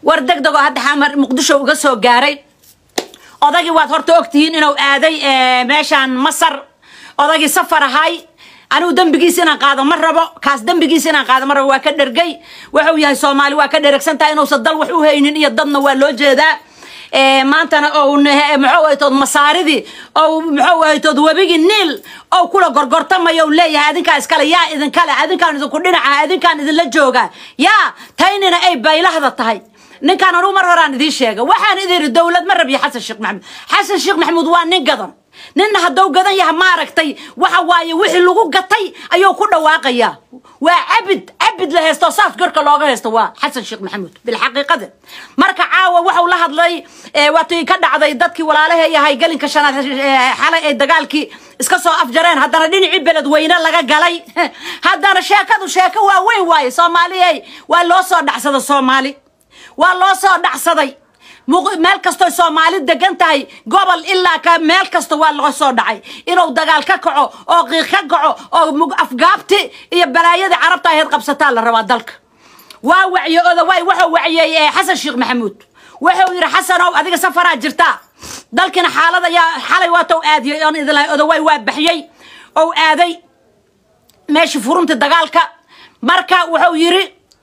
war deg degoo hadda xamar muqdisho uga soo gaaray odagii waad horta ogtihiin inuu aaday meeshaan masar odagii safar ahay anigu dembigiis inaan qaado ma rabo kaas dembigiis inaan qaado ma rabo waa ka dhergay wuxuu yahay soomaali waa ka dheregsan tahay inuusan dal wax u haynin iyo dadna waa loo jeedaa maantana ou muxuu ahaytood masaaridii ou muxuu ahaytood webigii niil ou kula gorgortamayo leeyahay adinkaa iskale yaa idinkale adinkaan idinku dhinaca adinkaan idinla jooga yaa taynina ay baylahda tahay ninkaan anugu mar horaan idiin sheega waxaan idin yidhi dowlad ma rabiyo xasan sheekh maxamuud xasan sheekh maxamuud waa nin gadan ninna hadduu gadan yaha maaragtay waxa waaye wixii lagu gatay ayuu ku dhawaaqayaa waa cabid cabid la haysto saas gorka looga haysto waa xasan sheekh maxamuud bilxaqiiqada marka caawa waxau la hadlay waatii ka dhacday dadkii walaalaha yahay gelinka shanaad xalay ay dagaalkii iska soo afjareen haddana dhinacii beledweyne laga galay haddana sheekadu sheeko waa weyn waaye soomaaliyey waa loo soo dhacsada soomaali waa loo soo dhacsaday meel kastoy soomaali degan tahay gobol ilaa ka meel kasta waa loo soo dhacay inuu dagaal ka kaco oo qiiq ka kaco oo afgaabti iyo balaayadii carabta ahayd qabsataa la rabaa dalka waa wacye odawaay wuxuu waciyey xasan sheekh maxamuud wuxuu yidhi xasanow adiga safaraa jirtaa dalkina xaalada yaa xalay waatow aadiyey oon idin lahay odawaay waa baxyey ou aaday meeshii furunta dagaalka marka wuxuu yidhi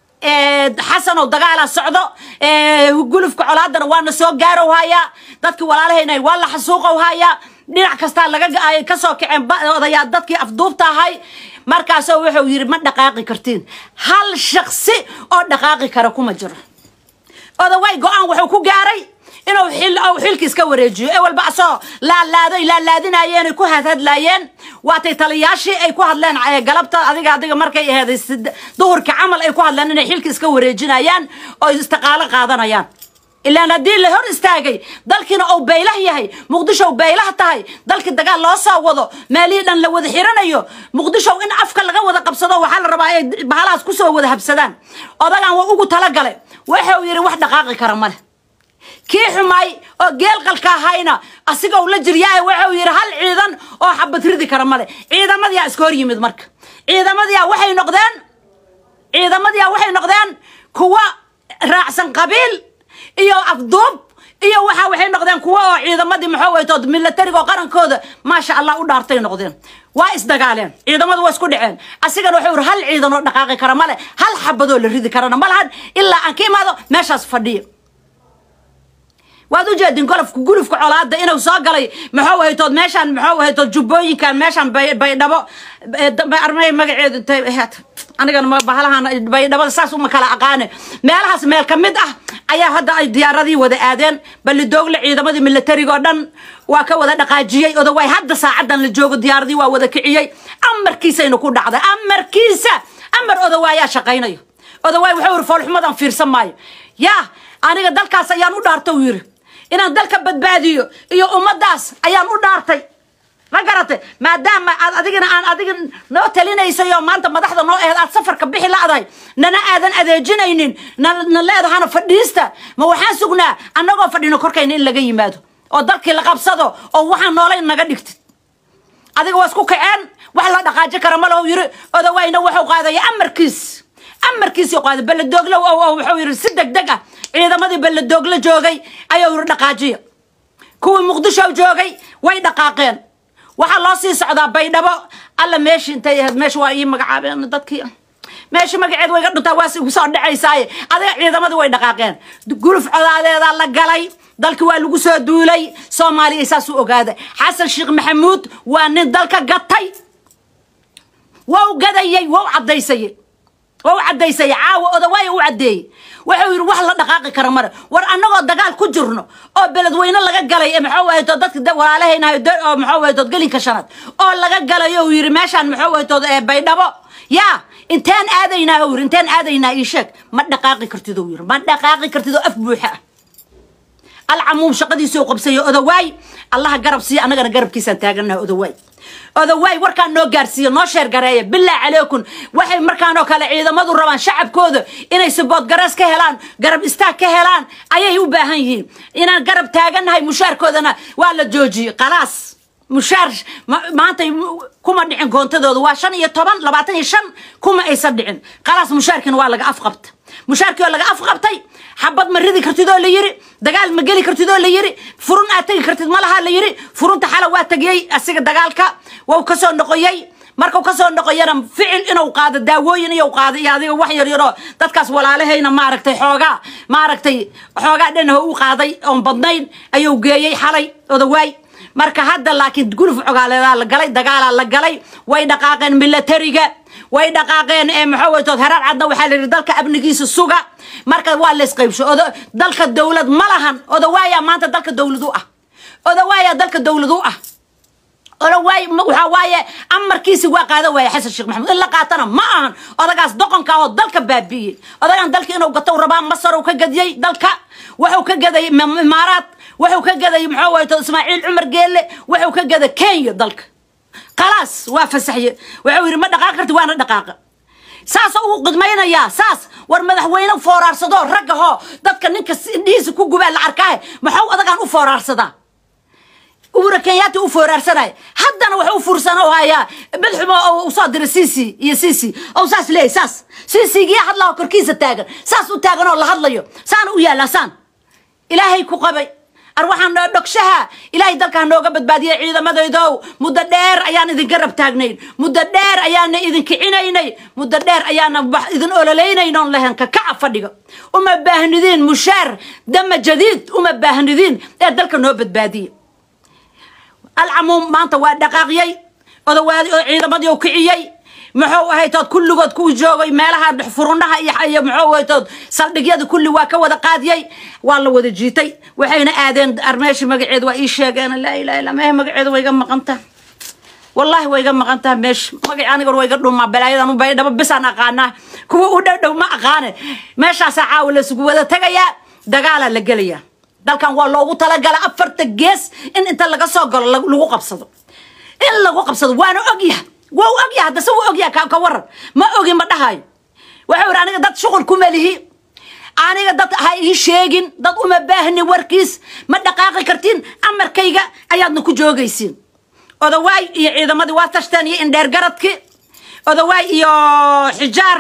xasanow dagaalaa socdo gulufka colaadana waana soo gaarow hayaa dadkii walaalahayna waa la xasuuqow hayaa dhinac kastaa laga kasoo kaceen odayaa dadkii afduubta ahay markaasoo wuxuu yidhi ma dhaqaaqi kartiin hal shaksi oo dhaqaaqi kara kuma jiro odawaay go-aan wuxuu ku gaaray inuu xil uu xilki iska wareejiyo ee walba asoo laalaaday laalaadinayeen ay ku hadhadlaayeen waatay taliyaashii ay ku hadleen galabta adiga adiga markay aheeday duhurka camal ay ku hadleen inay xilki iska wareejinayaan oo istiqaalo qaadanayaan ilaan haddii la hor istaagay dalkiina uu baylah yahay muqdisho baylah tahay dalkii dagaal loo soo wado meelihii dhan la wada xiranayo muqdisho in afka laga wada qabsado waxaa la rabaa ay bahalahaas kusoo wada habsadaan odagan waa ugu talagalay wuxuu yidhi wax dhaqaaqi kara male kii xumaay oo geelqalka ahayna asigoo la jiryaay wuxuu yidhi hal ciidan oo xabad ridi kara male ciidamadiyaa iska hor yimid marka ciidamadiyaa waxay noqdeen ciidamadiyaa waxay noqdeen kuwa raacsan qabiil iyo afduub iyo waxa waxay noqdeen kuwa oo ciidamadii muxuu waytood milatariga oo qarankooda maasha allah u dhaartay noqdeen waa isdagaaleen ciidamadu waa isku dhaceen asigana wuxuu yidhi hal ciidan oo dhaqaaqi kara male hal xabadoo la ridi karana ma lahan ilaa aan ka imaado meeshaas fadhiya waad u jeedin golofka gulufka colaada inuu soo galay muxuu haytood meeshaan muxuu haytood jubbooyinkan meeshaan baydhabo armay magaceedu intay anigana bahalahan baydhabada saas uma kala aqaane meelahaas meel ka mid ah ayaa hadda ay diyaaradii wada aadeen balidoogle ciidamadii milatariga oo dhan waa ka wada dhaqaajiyey odawaay hadda saacadan la joogo diyaaradii waa wada kiciyey amarkiisayna ku dhacday amarkiisa amar odawaayaa shaqaynayo odawaay wuxuu yiri foolxumadan fiirsan maayo yaa aniga dalkaas ayaan u dhaarta uu yiri inaan dalka badbaadiyo iyo ummadaas ayaan u dhaartay ma garatay maadaama aad adigana aan adiga noo talinaysayo maanta madaxda noo aheed aad safarka bixi la'dahay nana aadan adeejinaynin na leedahana fadhiista ma waxaan sugnaa annagoo fadhino korkayna in laga yimaado oo dalkii la qabsado oo waxaan noolay naga dhigtid adiga waa isku kaceen wax la dhaqaaji kara ma lahu yiri odawayna wuxuu qaadaya amarkiis amarkiisii qaaday balladooglo wuxuu yiri si deg deg ah ciidamadii balladooglo joogay ayuu yiri dhaqaajiya kuwii muqdisho joogay way dhaqaaqeen waxaa loo sii socdaa baydhabo alla meeshi intay ahayd meesha waa ii magacaabeen dadkii meesha magaceed way ga dhuntaa waa igu soo dhacaysaaye adiga ciidamadii way dhaqaaqeen guluf codaadeedaa la galay dalki waa lagu soo duulay soomaaliya saas u ogaada xasan sheekh maxamuud waa nin dalka gatay wau gadayey wau cadaysayey wau cadaysayey caawa odawaaya u caddeeyey wuxuu yidhi wax la dhaqaaqi kara mare war annagoo dagaal ku jirno oo beledweyne laga galay ee maxuu wahaytood dadka walaalahaynahay oo maxuu wahaytood gelinka shanaad oo laga galayo uu yidhi meeshaan muxuu wahaytood ee baydhabo yaa inteen aadaynaa uu yidhi inteen aadaynaa ii sheeg ma dhaqaaqi kartid uu yidhi ma dhaqaaqi kartid oo af buuxa ah alcamuum shaqadiisuu qabsayo odawaay allaha garab siiya annagana garabkiisaan taaganaha odawaay odawaay warkaan noo gaarsiiyo noo sheer gareeya bilaa calaykum waxay markaanoo kale ciidamadu rabaan shacabkooda inay saboodgarees ka helaan garab istaag ka helaan ayay u baahan yihiin inaan garab taagannahay mushaarkoodana waa la joojiyey khalaas mushaar maanta kuma dhicin koontadooda waa shan iyo toban labaatan iyo shan kuma aysan dhicin khalaas mushaarkiina waa laga afqabta mushaarkii oo laga afqabtay xabad ma ridi kartid oo la yiri dagaal ma geli kartid oo la yiri furun aad tegi kartid ma laha la yiri furunta xala waa tegiyey asiga dagaalka wau kasoo noqoyey markuu kasoo noqoyana ficil inuu qaado daawooyin iyo qaado iyo adiga wax yar yaroo dadkaas walaalahayna maaragtay xoogaa maaragtay xoogaa dhanaho u qaaday oon badnayn ayuu geeyey xalay odawaay marka hadda laakiin guluf cogaaleedaa la galay dagaalaa la galay way dhaqaaqeen milatariga way dhaqaaqeen ee maxaweytood heraar cadna waxaa la yidhi dalka amnigiisa suga marka waa laysqaybsho odo dalka dowlad ma lahan odawaaya maanta dalka dowlad u ah odawaaya dalka dowlad u ah odawaay waxaa waaye amarkiisi waa qaada waaya xasan sheekh maxamuud in la qaatana ma ahan odagaas doqonka oo dalka baabi'iyey odagaan dalka inuu gato rabaa masar uu ka gadiyey dalka wuxuu ka gaday imaaraad wuxuu ka gaday muxuu wayto ismaaciil cumar geelle wuxuu ka gaday kenya dalka khalaas waa fasaxye wuxuu yidhi ma dhaqaaq karti waana dhaqaaqa saas uu qidmaynayaa saas war madaxweyne fooraarsado raggahoo dadka ninka indhihiisa ku gubaa la arkaahe maxuu odagaan u foораarsadaa uura kenyaati u fooraarsanayo haddana wax u fursano hayaa madaxumo u soo diray cc iyo cc oo saas leeyahy saas cc-giya hadlaho korkiisa taagan saas u taagan oo la hadlayo saana u yaallaa saan ilaahay ku qabay ar waxaan dhogshaha ilaahay dalkaa nooga badbaadiyay ciidamadaydow muddo dheer ayaan idinka rab taagnayn muddo dheer ayaana idin kicinaynay muddo dheer ayaana wax idin ololeynayn oon lahayn kakaca fadhiga uma baahnidiin mushaar dama jadiid uma baahnidiin ee dalka noo badbaadiya alcamuum maanta waa dhaqaaqyay odawaadi oo ciidamadii u kiciyey muxuu ahaytood kulligood kuu joogay meelaha furunaha iyo muxuu ahaytood saldhigyada kulli waa ka wada qaadiyey waa la wada jiitay waxayna aadeen armeeshi magaceeda waa ii sheegeen laa ilaha illa mehe magaceeda way iga maqantaa wallaahi way iga maqantaa meesha magaci aniga waa iga dhumaa balaayadan u baydhabo bisaan aqaanaa kuwa u dhow dhow ma aqaane meeshaasaa caawa laysugu wada tegayaa dagaalaa la gelayaa dalkan waa loogu talagala afarta gees in inta laga soo galo lagu qabsado in lagu qabsado waana ogyahay waa u ogyahay haddase wuu ogyahay ka waran ma ogi ma dhahayo waxau yidhi aniga dad shuqul kuma lihi aniga dad ha ii sheegin dad uma baahni warkiis ma dhaqaaqi kartiin amarkayga ayaadna ku joogaysiin odawaay iyo ciidamadii waa tashteen iyo indheer garadki odawaay iyo xijaar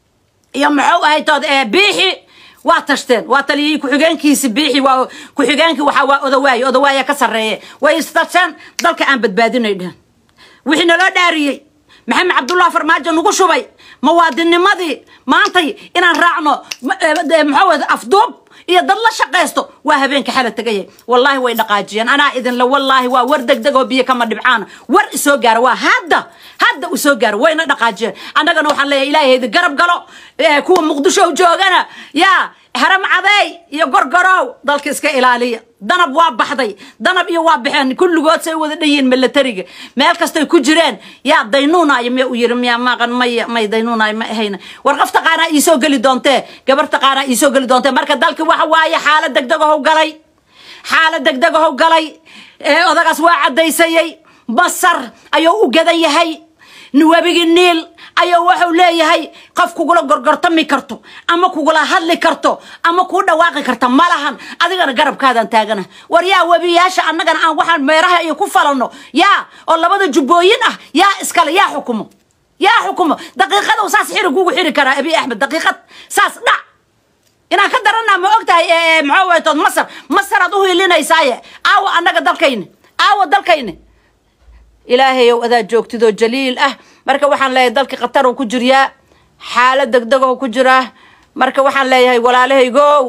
iyo muxuu ahaytood biixi waa tashteen waa taliyey ku-xigeenkiisi biixi waa ku-xigeenkii waxaa waa odawaay odawaaya ka sarreeye way istasheen dalka aan badbaadinay dhehen wixii naloo dhaariyey maxamed cabdullah farmaajo nagu shubay muwaadinimadii maantay inaan raacno muxuu afduub iyo dad la shaqaysto waa habeenka xala tegaya wallaahi way dhaqaajiyeen anaa idinle wallaahi waa war degdeg oo biyo kama dhibcaana war isoo gaara waa hadda hadda u soo gaara wayna dhaqaajiyeen annagana waxaan leeyahay ilaahay idin garab galo kuwa muqdisho joogana yaa haram cadeey iyo gorgorow dalka iska ilaaliya danab waa baxday danab iyo waa baxeen kulligood say wada dhayiin milatariga meel kastay ku jireen yaa daynuunayo miya u yiri miya maqan maya may daynuunayo ma ahayna war qof taqaanaa iisoo geli doontee gabar taqaanaa iisoo geli doontee marka dalki waxa waaye xaalad degdeg ahow galay xaalad degdeg ahow galay odagaas waa caddaysayey masar ayuu u gadan yahay webigii niil ayuu wuxuu leeyahay qof kugula gorgortami karto ama kugula hadli karto ama kuu dhawaaqi karta ma lahan adigana garabkaadaan taagana war yaa webiyaasha annagana aan waxaan meeraha iyo ku falanno yaa oo labada jubbooyin ah yaa iskale yaa xukumo yaa xukumo daqiiqada saas xiri kugu xiri karaa abi axmed daqiiqad saas dhac inaan ka daranaa ma og tahay maxaa waytood masar masaraad u hiilinaysaaye aawa annaga dalkayni aawa dalkayni ilaahayow adaa joogtidoo jaliil ah marka waxaan leeyahay dalkii khatar uu ku jiryaa xaalad degdeg oo ku jiraa marka waxaan leeyahay walaalahaygow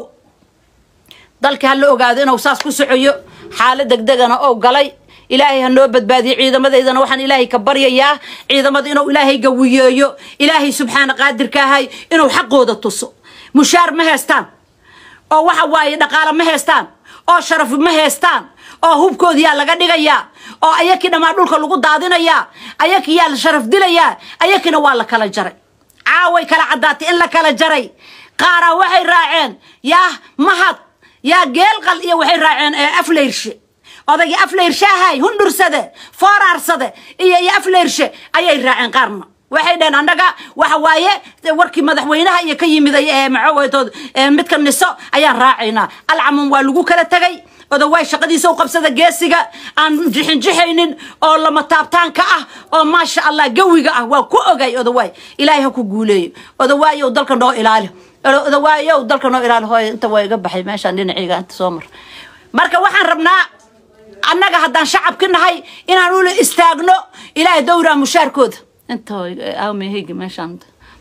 dalkii ha la ogaado inuu saas ku socoyo xaalad degdegana ou galay ilaahay ha noo badbaadiyo ciidamadaydana waxaan ilaahay ka baryayaa ciidamada inuu ilaahay gawiyeeyo ilaahay subxaana qaadirkaahay inuu xaqooda tuso mushaar ma heestaan oo waxa waaye dhaqaale ma heestaan oo sharaf ma heestaan oo hubkoodiyaa laga dhigayaa oo ayakii dhammaan dhulka lagu daadinayaa ayakii yaa la sharaf dilayaa ayakiina waa la kala jaray caaway kala caddaatay in la kala jaray qaaraa waxay raaceen yaa mahad yaa geelqal iyo waxay raaceen afleyrshe odaygii afleyrshahay hundhursade fooraarsade iyo iyo afleyrshe ayay raaceen qaarna waxay dhaheen annaga waxa waaye warkii madaxweynaha iyo ka yimiday ee maxaweytood midka niso ayaan raacaynaa alcamuum waa lagu kala tegay odawaay shaqadiisa u qabsada geesiga aan jixinjixaynin oo lama taabtaanka ah oo maasha allah gawiga ah waa ku ogay odawaay ilaahay ha ku guuleeyo odawaay ou dalka noo ilaali odawaayow dalka noo ilaali hooy inta waa iga baxay meeshaan dhinacayga inta soo mar marka waxaan rabnaa annaga haddaan shacabki nahay inaan ula istaagno ilaahay dowraa mushaarkooda inta awmeheyga meeshaan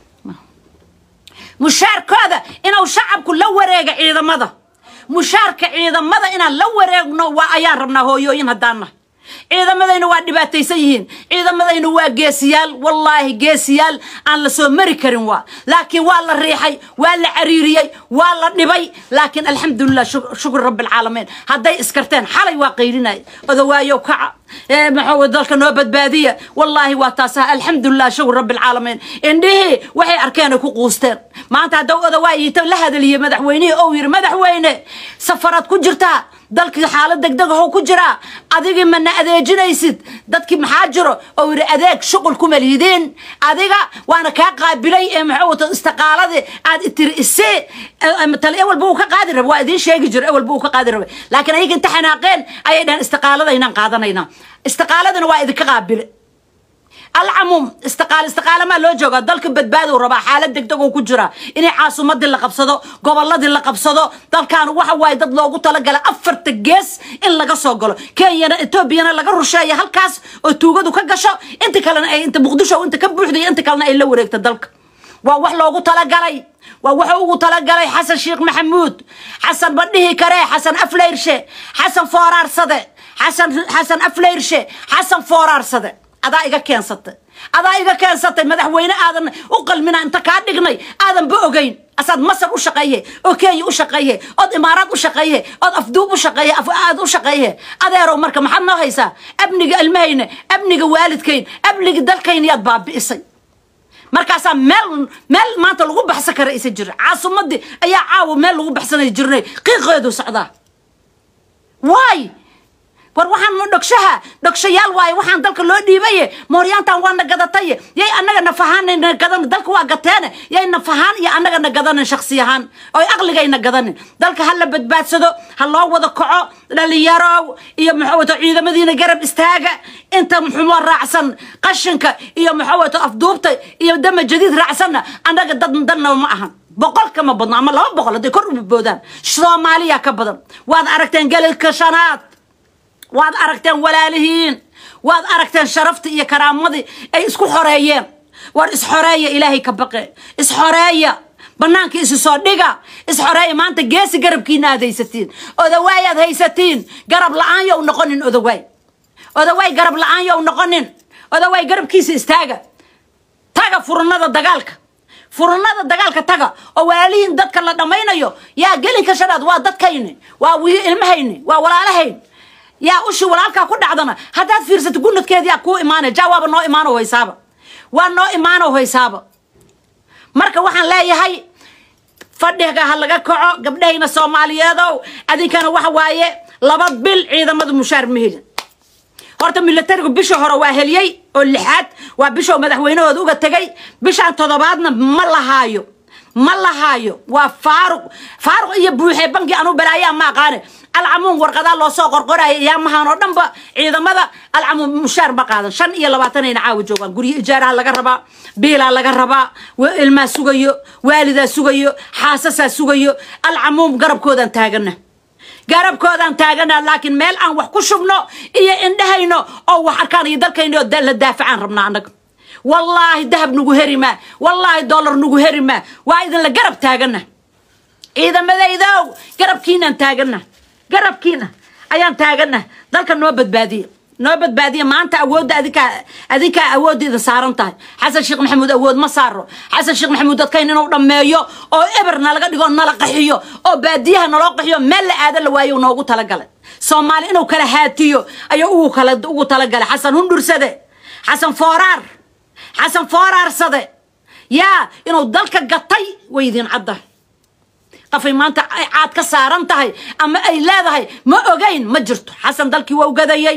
mushaarkooda inuu shacabku la wareega ciidamada mushaarka ciidamada inaan la wareegno waa ayaan rabnaa hooyooyin haddaan nahay ciidamadayna waa dhibaataysan yihiin ciidamadayna waa geesiyaal wallaahi geesiyaal aan la soo mari karin waa laakiin waa la riixay waa la cariiriyey waa la dhibay laakiin alxamdulilah shukr rabbilcaalamiin hadday iskarteen xalay waa qaylinay odawaayow kaca maxaa dalka noo badbaadiya wallaahi waa taasa alxamdulilah shukr rabbilcaalamiin indhihii waxay arkeen ay ku quusteen maanta haddaw odawaayita la hadaliyey madaxweynihii ou yidhi madaxweyne safaraad ku jirtaa dalkii xaalad degdegahow ku jiraa adigii mana adeejinaysid dadkii maxaa jiro oo yidhi adeeg shuqul kuma liideen adiga waana kaa qaabilay ee maxuu wato istiqaaladii aad tiri isee tale ewalba uu ka qaadi raba waa idiin sheegi jiro ewalba uu ka qaadi rabay laakiin ayaga inta xanaaqeen ayay dhahan istiqaaladaynaan qaadanayna istiqaaladana waa idinka qaabile alcamuum istiqaal istiqaalamaa loo joogaa dalka badbaadou rabaa xaalad degdegoo ku jira inay caasimadii la qabsado goboladii la qabsado dalkan waxa waaye dad loogu talagala afarta gees in laga soo galo kenyana etoobiyana laga rusheeya halkaas oo tuugadu ka gasho inta kalena ay inta muqdisho inta ka buuxday inta kalena ay la wareegta dalka waa wax loogu talagalay waa wuxuu ugu talagalay xasan sheekh maxamuud xasan ma dhihi karee xasan afleyrshe xasan fooraarsade xasan xasan afleyrshe xasan fooraarsade adaa iga keensatay adaa iga keensatay madaxweyne aadan u qalmina inta kaa dhignay aadanba ogeyn asaad masar u shaqeeye oo kenya u shaqeeye ood imaaraad u shaqeeye ood afduub u shaqeeye aad u shaqeeye adeerow marka maxaad noo haysaa amniga ilmahayna amniga waalidkayn amniga dalkayna yaad baabi'isay markaasaa meel meel maanta lagu baxsan kara isa jira caasimadii ayaa caawa meel lagu baxsanay jirnay qiiqeedu socdaa waay war waxaan dhogshaha dhogshayaal waaye waxaan dalka loo dhiibaye mooryaantan waana gadataye yay annaga nafahaanna gadan dalka waa gateene yay nafahaan iyo annagana gadanin shaksi ahaan oy aqligayna gadanin dalka ha la badbaadsado ha loo wada kaco dhalinyarow iyo maxawato ciidamadiina garab istaaga inta muxumo raacsan qashinka iyo maxawato afduubta iyo dama jadiid raacsanna annaga dad danna ma ahan boqol kama badno ama laba boqol hadday kor u boodaan soomaaliya ka badan waad aragteen galilka shanaad waad aragteen walaalihiin waad aragteen sharaftii iyo karaamadii ay isku xoreeyeen war isxoreeya ilaahay ka baqe isxoreeya banaanka isi soo dhiga isxoreeya maanta geesi garabkiina aad haysatiin odawaay aad haysatiin garab la-aan yow noqonin odawaay odawaay garab la-aan yow noqonin odawaay garabkiisa istaaga taga furnada dagaalka furnada dagaalka taga oo walaalihiin dadka la dhammaynayo yaa gelinka shanaad waa dadkayni waa ilmahayni waa walaalahayn yaa ushi walaalkaa ku dhacdana haddaad fiirsato gunadkeediyaa kuu imaanay ja waaba noo imaano haysaaba waa noo imaano haysaaba marka waxaan leeyahay fadhiga ha laga kaco gabdhahayna soomaaliyeedow adinkana waxa waaye laba bil ciidamada mushaar ma helin horta milatarigu bisha hore waa heliyey oo lixaad waa bishoo madaxweynahooda uga tegay bishaan toddobaadna ma lahaayo ma lahaayo waa faaruq faaruq iyo buuxee banki anu balaayaa ma aqaane alcamuun warqadaa loo soo qorqoraya yaamahan oo dhanba ciidamada alcamuun mushaar ma qaadan shan iyo labaatanayna caawa joogaan guryo ijaaraha laga rabaa biilaa laga rabaa ilmaa sugayo waalidaa sugayo xaasasaa sugayo alcamuum garabkoodaan taagana garabkoodaan taagana laakiin meel aan wax ku shubno iyo indhahayno oo wax arkaan iyo dalkayno la daafacaan rabnaa annaga wallaahi dahab nagu heri maa wallaahi dollar nagu heri maa waa idinla garab taagana ciidamadaydow garabkiinaan taagana garabkiina ayaan taagana dalka noo badbaadiya noo badbaadiya maanta awoodda adinkaa adinkaa awoodda idin saaran tahay xasan sheekh maxamuud awood ma saaro xasan sheekh maxamuud dadkayn inuu dhammeeyo oo eber nalaga dhigo nala qaxiyo oo baadiyaha naloo qaxiyo meel la aada la waayo noogu talagalay soomaali inuu kala haatiyo ayuu ugu kala ugu talagalay xasan hundhursade xasan fooraar xasan fooraarsade yaa inuu dalka gatay way idin cadda qafay maanta ay caad ka saaran tahay ama ay leedahay ma ogeyn ma jirto xasan dalkii waa u gadayay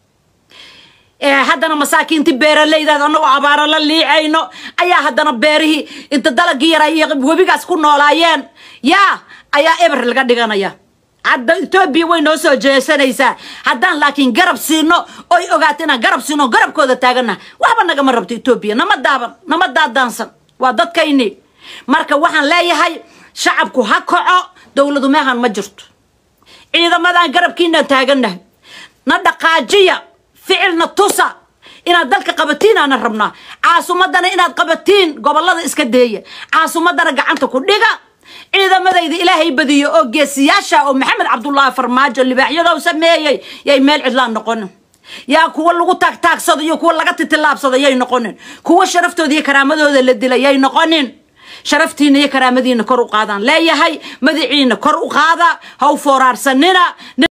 haddana masaakiintii beeralaydaad annagoo abaaro la liicayno ayaa haddana beerihii inta dalagii yaraa iyo webigaas ku noolaayeen yaa ayaa eber laga dhiganaya hadda etoobiya way noo soo jeesanaysaa haddaan laakiin garab siino oy ogaato inaan garab siino garabkooda taagana waxba nagama rabto etoobiya nama daaban nama daadaansan waa dadkayni marka waxaan leeyahay shacabku ha kaco dowladu meehan ma jirto ciidamadan garabkiinaan taagannahay na dhaqaajiya ficilna tusa inaad dalka qabatiin aanan rabnaa caasimadana inaad qabatiin gobolada iska deeya caasimadana gacanta ku dhiga ciidamadayda ilaahay badiyo oo geesiyaasha oo maxamed cabdullaahi farmaajo libaaxyadoo sameeyey yay meel cidlaan noqonin yaa kuwa lagu taagtaagsado iyo kuwa laga titilaabsado yay noqonin kuwa sharaftooda iyo karaamadooda la dila yay noqonin sharaftiina iyo karaamadiina kor u qaadaan leeyahay madaciina kor u qaada ha u fooraarsanina